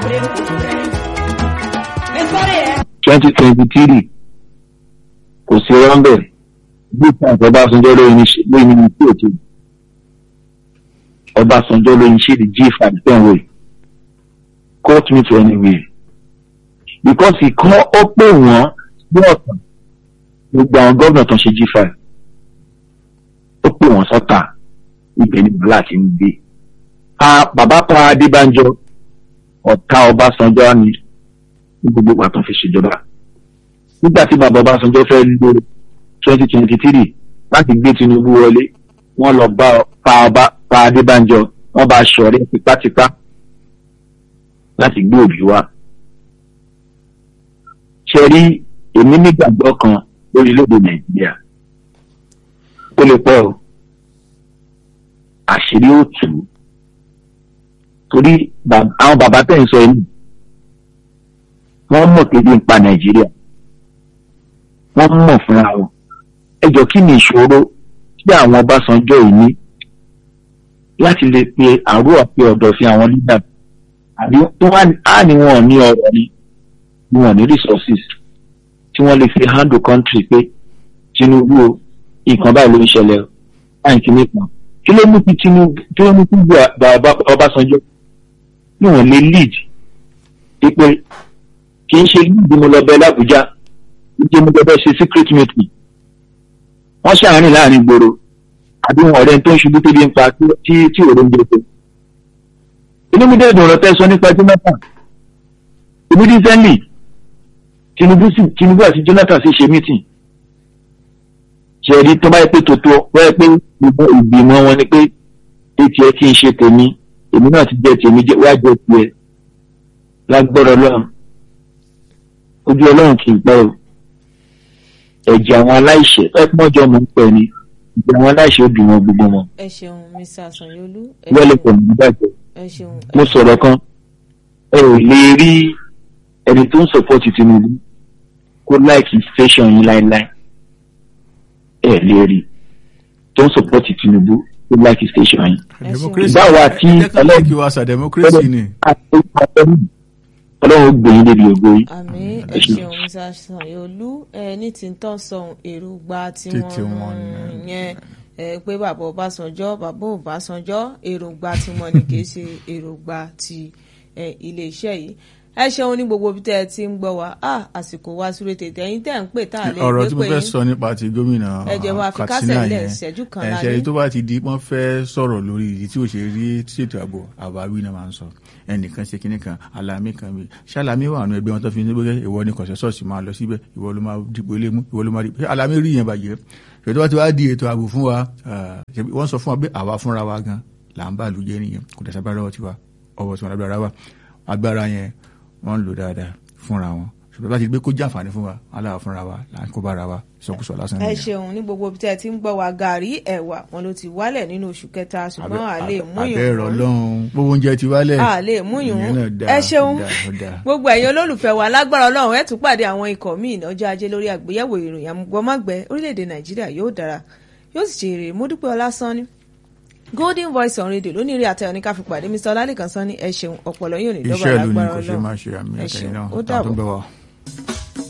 twenty twenty three kò sí rọ́ńbẹ̀ bí ìtàn ọbásanjọ́ lóyún ní lóyún ní tí òkè ọbásanjọ́ lóyún ṣe the g five ten way court me to anywhere because ìkan ó pè wọ́n ní ọ̀tàn gbogbo àwọn gómìnà tó ń ṣe g five ó pè wọ́n sọ́tà ibẹ̀ ni bàbá ti ń gbé bàbá pa adébánjọ ọ̀tá ọbásanjọ́ ni ní gbogbo ìgbà tó ń fi ṣèjọba nígbà tí bàbá ọbásanjọ́ fẹ́ lo twenty twenty three láti gbé tinubu wọlé wọ́n lọ bá pa ọba pa adébánjọ wọ́n bá ṣọ̀rẹ́ tipátipá láti gbé òbí wá ṣe rí èmi nígbàgbọ́ kan lórílẹ̀‐èdè nàìjíríà ó lè pọ̀ o àṣírí ó tù ú torí àwọn bàbá tẹ̀ ń sọ yìí wọ́n mọ̀ pé bí n pa nàìjíríà wọ́n mọ̀ fúnra wọn ẹ jọ kí ni ìṣòro tí àwọn ọbásanjọ́ yìí ní láti lè pe àrò àpè ọ̀dọ̀ sí àwọn leader àbí á ní wọn ní ọ̀rọ̀ ni ni wọn ní resources tí wọ́n lè fi handle country pé tinubu o nǹkan báyìí ló ń ṣẹlẹ̀ o báyìí kí nìkan kí ló mú kí tinubu kí ló mú kí bàbá ọbásanjọ́ ní wọn lè lead pípé kì í ṣe lead mo lọ bẹ lábújá ìdí mo gbọdọ̀ ṣe secret meeting wọ́n ṣàárín láàrin gbòòrò àbí wọn ọ̀rẹ́ tó ń ṣubú tó bí ń pa tí tí òru ń gbèsè inú mi dẹ́gbọ̀n ọ̀rọ̀ tẹ́ sọ nípa jonathan ìbúdí sẹ́ńlì tinubu tinubu àti jonathan sì ṣe meeting ṣẹ̀rí tó bá yẹ pé tòótọ́ wọ́n yẹ pé ìgbìmọ̀ wọn ni pé etí ẹ kí n ṣe tèmi èmi náà ti jẹ tèmi wá jẹ tiẹ̀ lágbọ́rọ̀ ọlọ́run ojú ọlọ́run kì í pẹ́ o ẹ̀jẹ̀ àwọn aláìṣẹ̀ ẹ̀pọ́njọ́ mọ̀ ń pẹ́ ni ẹ̀jẹ̀ àwọn aláìṣẹ̀ ó dùn wọn gbogbo wọn. ẹ ṣeun mr asanyolu. wẹ́lẹ̀ pẹ̀lú ìdájọ́ ẹ ṣeun. mo sọ̀rọ̀ kan ẹ ò lè rí ẹni tó ń sọ̀pọ̀tì tinubu kó láìkì station yín láéláé ẹ lè rí tó ń sọ̀pọ̀tì tinubu kó láìkì station yín. báwo àti ọlọ́ọ̀kì wa sa democracy ni. ọlọ́run ó gbẹ̀yìn débi ògo yìí. àmì ẹ ṣeun mr asanyolu ẹ ní tí ń tọ́ sọ̀hún èròǹgbà tiwọn yẹn pé bàbá ọbásanjọ́ bàbá ọbásanjọ́ èròǹgbà tiwọn ni kì í ṣe èròǹgbà ti iléeṣẹ́ yìí ẹ ṣeun ní gbogbo bí tẹ́ ẹ ti ń gbọ́ wa àsìkò wa súré tètè ẹ̀yin tẹ́ ń pè tá a lè gbé pé ọ̀rọ̀ tí mo fẹ́ sọ nípa ti gómìnà Katsina yẹn ẹ̀ṣẹ̀ tó bá ti di wọ́n fẹ́ sọ̀rọ̀ lórí ìdí tí ò ṣe rí ṣètò ààbò àbáwí náà máa ń sọ ẹnìkan ṣe kinní kan alami kan mi ṣàlàmì wà nù ẹgbẹ́ wọn tó fi ní gbé ìwọ ni kọ̀ṣẹ́sọ̀ọ̀sì máa lọ síbẹ̀ ìwọ ló máa dìbò ilé mú ìwọ ló máa dìbò alami rí yẹn bàjẹ́ ṣètò wá ti wá di ètò ààbò fún wa wọ́n sọ fún wa pé àwa fúnra wa gan là ń bá àlù jẹ́ nìyẹn kò dẹ̀ sábàá lọ́wọ́ tiwa ọwọ́ tiwọn lágbára wa agbára yẹn wọ́n ń lò dáadáa fúnra wọn ṣùgbọ́n bá ti gbé kó jẹ́ àǹfààní fún wa aláwa fúnra wa là ń kó bára wa ìsọkúsọ lásán ẹ ṣeun ní gbogbo bí tẹ́ ẹ ti ń gbọ́ wa gàrí ẹ̀wà wọn ló ti wálẹ̀ nínú oṣù kẹta ṣùgbọ́n à lè múyùn abẹ́rẹ́ ọlọ́run gbogbo oúnjẹ ti wálẹ̀ à lè múyùn ẹ ṣeun gbogbo ẹ̀yin olólùfẹ́ wa lágbára ọlọ́run ẹ tún pàdé àwọn ikọ̀ míì lọ́jọ́ ajé lórí àgbéyẹ̀wò ìròyìn àmúgbọ́mágbẹ́ orílẹ̀-èdè nàìjíríà yóò dára yóò sì ṣe èrè módúpẹ́ ọlásán ni golden voice on radio lónìí rí àtẹ̀wọ̀n ní ká fi pàdé mr ọlálẹ́kan sán ní ẹ ṣeun ọ̀pọ̀lọ́ yóò ní dọ́gba lágbára ọlọ́run iṣẹ́ ìlú ni kò ṣe máa ṣe àmì ẹ̀kẹ́yìn náà ó dàbọ̀.